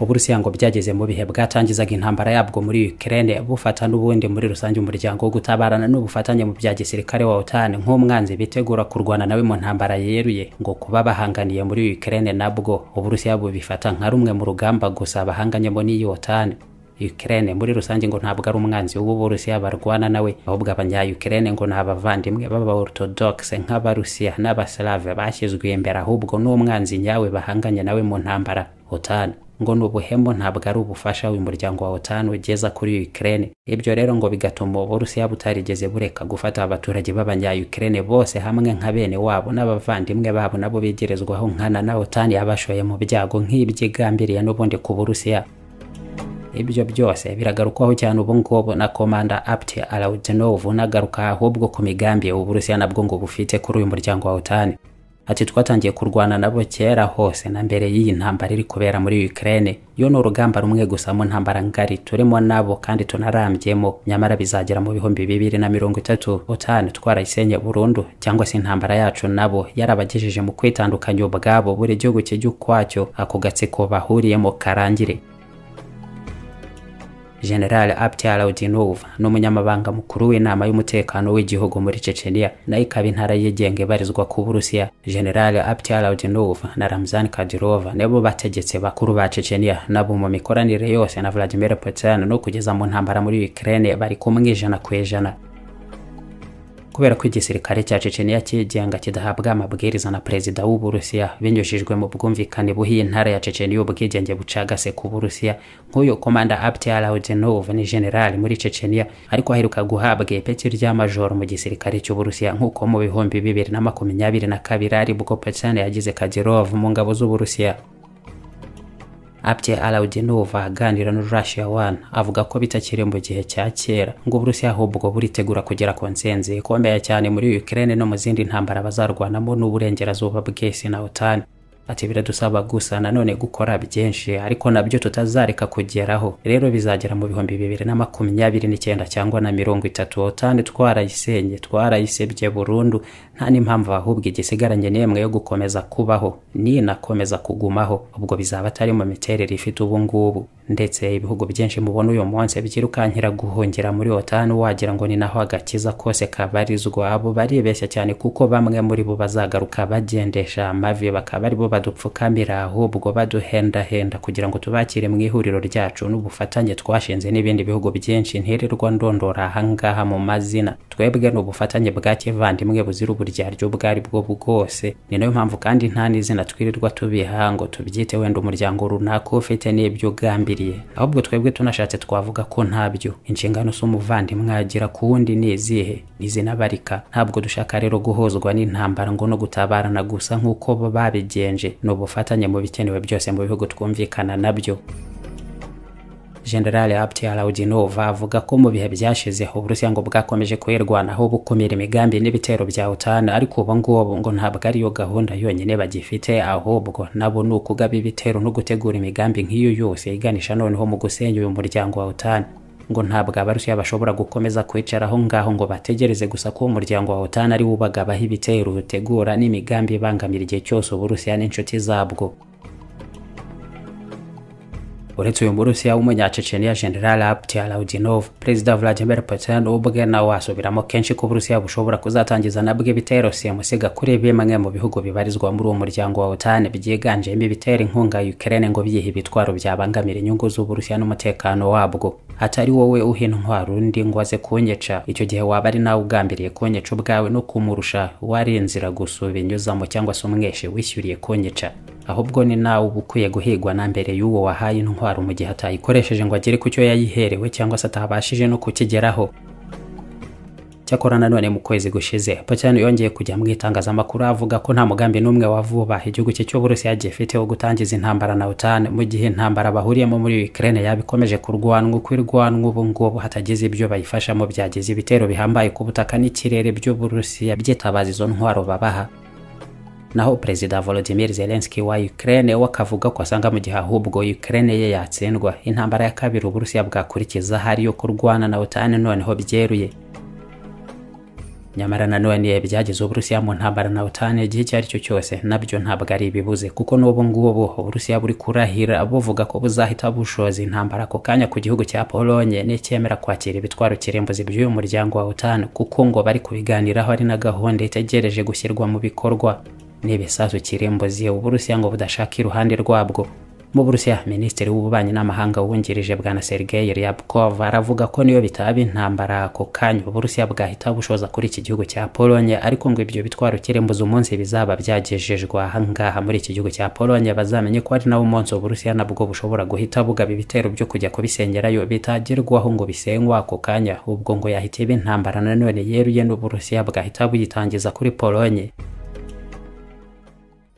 ubu urusiya ngo byageze mu bihe bwatangizaga intambara yabwo muri Ukraine bufata n'ubundi muri rusange umuryango wo gutabarana n'ubufatanye mu bya gisirikare wa OTAN nk'umwanzi bitegura kurwana nawe mu ntambara yeruye ngo kuba bahanganiye muri Ukraine nabwo ubu urusiya bubifata nka rumwe mu rugamba gusa bahanganyemo n'iyi OTAN Ukraine muri rusange ngo ntabwo ari umwanzi w'uburusiya barwana nawe ahubwo abanya-Ukraine ngo ni abavandimwe b'abaorthodoxe nk'abarusiya n'abaslave bashyizwe imbere ahubwo n'umwanzi nyawe bahanganye nawe mu ntambara OTAN ngo ni ubuhemu ntabwo ari ubufasha uyu muryango wa OTAN ugeza kuri Ukraine ibyo rero ngo bigatuma uburusiya butarigeze bureka gufata abaturage b'abanya-Ukraine bose hamwe nka bene wabo n'abavandimwe babo nabo begerezwaho nkana na OTAN yabashoye mu byago nk'ibyigambiriye n'ubundi ku burusiya ibyo byose biragarukwaho cyane ubu ngubu na komanda apti alaudinov unagaruka ahubwo ku migambi uburusiya nabwo ngo bufite kuri uyu muryango wa otani ati twatangiye kurwana nabo kera hose na mbere y'iyi ntambara iri kubera muri Ukraine yo ni urugamba rumwe gusa mu ntambara ngari turimo nabo kandi tunarambyemo nyamara bizagera mu bihumbi bibiri na mirongo itatu otani twarayisenye burundu cyangwa se intambara yacu nabo yarabagejeje mu kwitandukanya ubwabo buri gihugu kijya ukwacyo ako gatsiko bahuriyemo karangire General Apti Alaudinov ni umunyamabanga mukuru w'inama y'umutekano w'igihugu muri Chechenia nayo ikaba intara yigenga ibarizwa ku Burusiya. General Apti Alaudinov na Ramzan Kadyrov nibo bategetse bakuru ba Chechenia nabo mu mikoranire yose na Vladimir Putin no kugeza mu ntambara muri Ukraine bari kumwe ijana ku ijana. kubera ko igisirikare cya Chechenia cyigenga kidahabwa amabwiriza na perezida w'uburusiya binyujijwe mu bwumvikane buhiye intara ya Chechenia ubwigenge bucagase ku burusiya nk'uyu komanda Apti Alaudinov ni generali muri Chechenia ariko aheruka guhabwa ipeti rya majoro mu gisirikare cy'uburusiya nk'uko mu bihumbi bibiri na makumyabiri na kabiri ari bwo Putin yagize Kadyrov mu ngabo z'uburusiya Apti Alaudinov aganira na Russia One avuga ko bitakiri mu gihe cya kera ngo Uburusiya ahubwo buritegura kugera ku ntsinzi ikomeye cyane muri Ukraine no mu zindi ntambara bazarwanamo n'uburengerazuba bw'isi na OTAN ati biradusaba gusa nanone gukora byinshi ariko nabyo tutazareka kugeraho rero bizagera mu bihumbi bibiri na makumyabiri n'icyenda cyangwa na mirongo itatu otani twarayisenye twarayisebye burundu nta n'impamvu ahubwo igisigaranye n'imwe yo gukomeza kubaho ninakomeza kugumaho ubwo bizaba atari mu miterere ifite ubu ngubu ndetse ibihugu byinshi mubona uyu munsi byirukankira guhungira muri otani wagira ngo ni naho agakiza kose kabarizwa abo baribeshya cyane kuko bamwe muri bo bazagaruka bagendesha amavi bakaba aribo badupfukamira ahubwo baduhendahenda kugira ngo tubakire mu ihuriro ryacu n'ubufatanye twashinze n'ibindi bihugu byinshi ntirirwa ndondora ahangaha mu mazina twebwe ni ubufatanye bwa kivandimwe buzira uburyaryo ubwo ari bwo bwose ni nayo mpamvu kandi nta n'izina twirirwa tubiha ngo tubyite wenda umuryango runaka ufite n'ibyo ugambiriye ahubwo twebwe tunashatse twavuga ko ntabyo inshingano z'umuvandimwe agira ku wundi ni izihe n'izinabarika ntabwo dushaka rero guhozwa n'intambara ngo no gutabarana gusa nk'uko babigenje ni ubufatanye mu bikenewe byose mu bihugu twumvikana nabyo General Apti Alaudinov avuga ko mu bihe byashize Uburusiya ngo bwakomeje kwirwanaho bukumira imigambi n'ibitero bya OTAN ariko ubu ngubu ngo ntabwo ariyo gahunda yonyine bagifite ahubwo nabo ni ukugaba ibitero no gutegura imigambi nk'iyo yose iganisha noneho mu gusenya uyu muryango wa OTAN ngo ntabwo abarusiya bashobora gukomeza kwicaraho ngaho ngo bategereze gusa ko umuryango wa OTAN ari wubagabaho ibitero utegura n'imigambi ibangamira igihe cyose uburusiya n'inshuti zabwo uretse uyu murusiya w'umunyaceceniya general apti alaudinov perezida vladimir putin ubwe nawe asubiramo kenshi ko uburusiya bushobora kuzatangiza nabwo ibitero simusiga kuri bimwe mu bihugu bibarizwa muri uwo muryango wa otan byiganjemo ibitera inkunga ukraine ngo byiha ibitwaro byabangamira inyungu z'uburusiya n'umutekano wabwo atari wowe uha intwaro undi ngo aze kunyica icyo gihe waba ari nawe ugambiriye kunyica ubwawe no kumurusha wari inzira gusa ubinyuzamo cyangwa se umweshe wishyuriye kunyica ahubwo ni nawe uba ukwiye guhigwa na mbere y'uwo wahaye intwaro mu gihe atayikoresheje ngo agere ku cyo yayiherewe cyangwa se atabashije no kukigeraho cyakora nanone mu kwezi gushize Putin yongeye kujya mu itangazamakuru avuga ko nta mugambi n'umwe wa vuba igihugu cye cy'uburusiya gifite wo gutangiza intambara na OTAN mu gihe intambara bahuriyemo muri Ukraine yabikomeje kurwanwa uko irwanwa ubu ngubu hatagize ibyo bayifashamo byagize ibitero bihambaye ku butaka n'ikirere by'uburusiya byitabaza izo ntwaro babaha naho perezida Volodymyr Zelensky wa Ukraine we akavuga ko asanga mu gihe ahubwo Ukraine ye yatsindwa intambara ya kabiri Uburusiya bwakurikiza hari yo kurwana na OTAN noneho byeruye nyamara nanone ibyageze uburusiya mu ntambara na utane igihe icyo ari cyo cyose nabyo ntabwo ari ibibuze kuko n'ubu ngubu uburusiya buri kurahira buvuga ko buzahita bushoza intambara ako kanya ku gihugu cya polonye n'icyemera kwakira ibitwaro kirimbuzi by'uyu muryango wa utane kuko ngo bari kubiganiraho ari na gahunda itegereje gushyirwa mu bikorwa n'ibisasu kirimbuzi uburusiya ngo budashaka iruhande rwabwo mu Burusiya Minisitiri w'Ububanyi n'Amahanga wungirije bwana Sergei Ryabkov aravuga ko niyo bitaba intambara ako kanya Uburusiya bwahita bushoza kuri iki gihugu cya Polonye ariko ngo ibyo bitwaro kirembuza umunsi bizaba byagejejwe ahangaha muri iki gihugu cya Polonye bazamenye ko ari nawo umunsi Uburusiya nabwo bushobora guhita bugaba ibitero byo kujya kubisengerayo bitagerwaho ngo bisengwa ako kanya ubwo ngo yahitiye intambara nanone yeruye n'Uburusiya bwahita buyitangiza kuri Polonye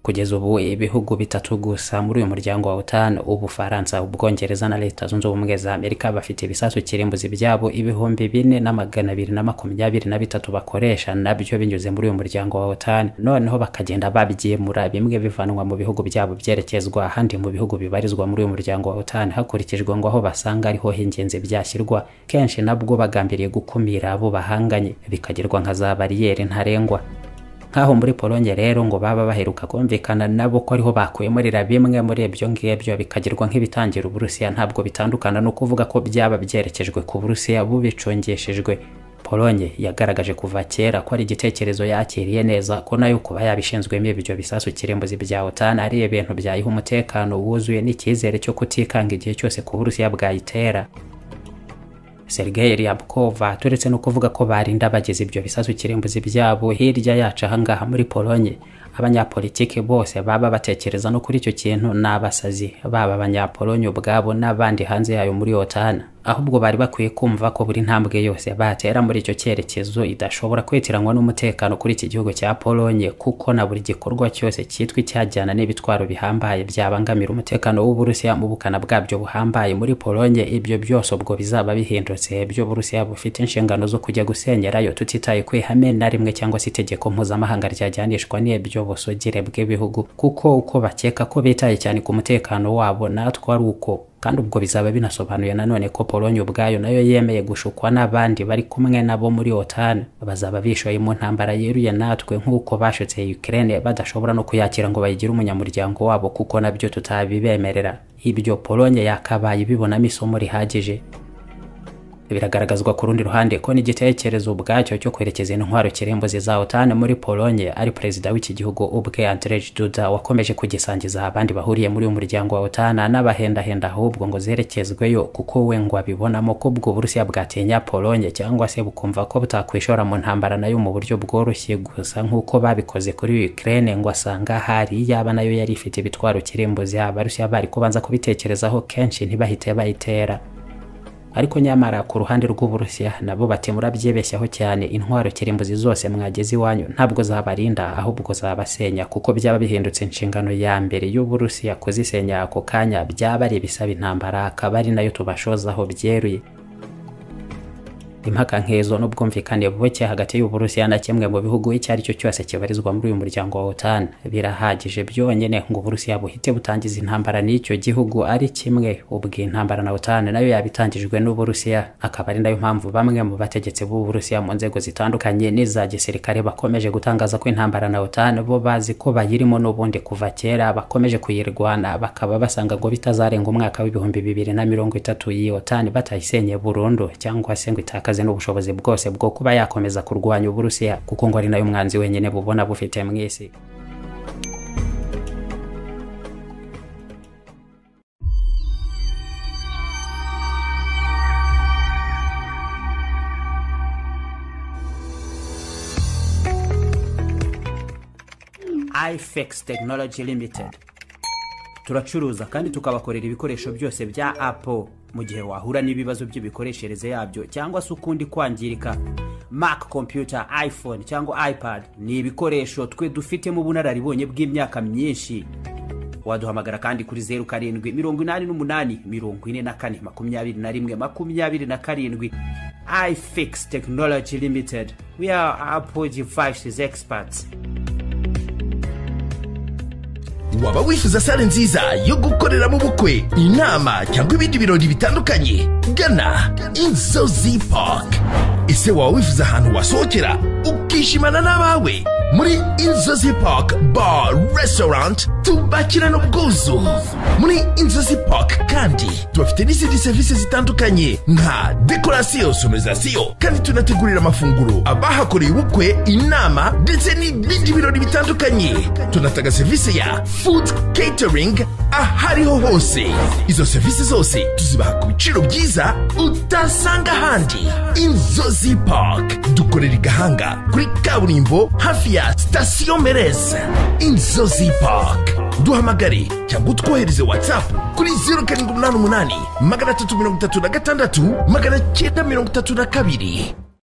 kugeza ubu ibihugu bitatu gusa muri uyu muryango wa OTAN ubufaransa ubwongereza na leta zunze ubumwe za amerika bafite ibisasu kirimbuzi byabo ibihumbi bine na magana abiri na makumyabiri na bitatu bakoresha nabyo binyuze muri uyu muryango wa OTAN noneho bakagenda babyimura bimwe bivanwa mu bihugu byabo byerekezwa ahandi mu bihugu bibarizwa muri uyu muryango wa OTAN hakurikijwe ngo aho basanga ariho hingenzi byashyirwa kenshi nabwo bagambiriye gukumira abo bahanganye bikagirwa nka za bariyeri ntarengwa nk'aho muri polonye rero ngo baba baheruka kumvikana nabo ko ariho bakwimurira bimwe muri ibyo ngibyo bikagirwa nk'ibitangira uburusiya ntabwo bitandukana no kuvuga ko byaba byerekejwe ku burusiya bubicungishijwe polonye yagaragaje kuva kera ko ari igitekerezo yakiriye neza ko nayo kuba yabishinzwemo ibyo bisasu kirimbuzi bya otan ari ibintu byayiha umutekano wuzuye n'icyizere cyo kutikanga igihe cyose ku burusiya bwayitera Sergei Ryabkov turetse no kuvuga ko barinda bageze ibyo bisasu kirimbuzi byabo hirya yacu ahangaha muri Polonye abanyapolitike bose baba batekereza no kuri icyo kintu ni abasazi baba abanyapolonye ubwabo n'abandi hanze yayo muri otana ahubwo bari bakwiye kumva ko buri ntambwe yose batera muri icyo cyerekezo idashobora kwitiranywa n'umutekano kuri iki gihugu cya polonye kuko na buri gikorwa cyose cyitwa icyajyana n'ibitwaro bihambaye byabangamira umutekano w'uburusiya mu bukana bwabyo buhambaye muri polonye ibyo byose ubwo bizaba bihindutse byo burusiya bufite inshingano zo kujya gusenyerayo tutitaye ku ihame na rimwe cyangwa se itegeko mpuzamahanga ryajyanishwa n'ibyo busugire bw'ibihugu kuko uko bakeka ko bitaye cyane ku mutekano wabo natwe ari uko kandi ubwo bizaba binasobanuye nanone ko polonye ubwayo nayo yemeye gushukwa n'abandi bari kumwe nabo muri otani bazaba bishoye mu ntambara yeruye natwe nk'uko bashutse ukraine badashobora no kuyakira ngo bayigire umunyamuryango wabo kuko nabyo tutabibemerera ibyo polonye yakabaye ibibonamo isomo rihagije biragaragazwa ku rundi ruhande ko n'igitekerezo ubwacyo cyo kwerekeza intwaro kirembuzi za OTAN muri Polonye ari perezida w'iki gihugu ubwe Andrzej Duda wakomeje kugisangiza abandi bahuriye muri uyu muryango wa OTAN n'abahendahenda ahubwo ngo zerekezweyo kuko we ngo abibonamo ko ubwo Burusiya bwatinya Polonye cyangwa se bukumva ko butakwishora mu ntambara nayo mu buryo bworoshye gusa nk'uko babikoze kuri Ukraine ngo asanga hari yaba nayo yari ifite ibitwaro kirembuzi abarusiya bari kubanza kubitekerezaho kenshi ntibahite bayitera ariko nyamara ku ruhande rw'uburusiya nabo bati murabyibeshyaho cyane intwaro kirimbuzi zose mwageze iwanyu ntabwo zabarinda ahubwo zabasenya kuko byaba bihindutse inshingano ya mbere y'uburusiya kuzisenya ako kanya byaba ari ibisaba intambara akaba ari nayo tubashozaho byeruye impaka nk'izo n'ubwumvikane buke hagati y'uburusiya na kimwe mu bihugu icyo ari cyo cyose kibarizwa muri uyu muryango wa otan birahagije byonyine ngo uburusiya buhite butangiza intambara n'icyo gihugu ari kimwe ubwo intambara na otan nayo yabitangijwe n'uburusiya akaba ari nayo mpamvu bamwe mu bategetsi b'uburusiya mu nzego zitandukanye n'iza gisirikare bakomeje gutangaza ko intambara na otan bo bazi ko bayirimo n'ubundi kuva kera bakomeje kuyirwana bakaba basanga ngo bitazarenga umwaka w'ibihumbi bibiri na mirongo itatu iyi otan batayisenye burundu cyangwa se ngo itakaze n'ubushobozi bwose bwo kuba yakomeza kurwanya uburusiya kuko ngo ari nayo mwanzi wenyine bubona bufite mu isi ifex tekinoloji limitedi turacuruza kandi tukabakorera ibikoresho byose bya apple mu gihe wahura n'ibibazo by'imikoreshereze yabyo cyangwa se ukundi kwangirika mac computer iphone cyangwa ipad ni ibikoresho twe dufitemo ubunararibonye bw'imyaka myinshi waduhamagara kandi kuri zeru karindwi mirongo inani n'umunani mirongo ine na kane makumyabiri na rimwe makumyabiri na karindwi ifix technology limited we are apple devices experts waba wifuza sale nziza yo gukoreramo ubukwe inama cyangwa ibindi birori bitandukanye gana inzozi park ese waba wifuza ahantu wasohokera ukishimana n'abawe muri inzozi park bar restaurant tubakirana ubwuzu muri inzozi park kandi tubafite n'izindi serivisi zitandukanye nka dekorasiyo sonorizasiyo kandi tunategurira amafunguro abahakoreye ubukwe inama ndetse n'ibindi birori bitandukanye tunatanga serivisi ya food catering ahariho hose izo serivisi zose tuzibaha ku biciro byiza utasanga ahandi inzozi park dukorera i gahanga kuri kaburimbo hafi ya sitasiyo mereza inzozi park duhamagare cyangwa utwohereze whatsapp kuri zeru karindwi umunani umunani magana atatu mirongo itatu na gatandatu magana cyenda mirongo itatu na kabiri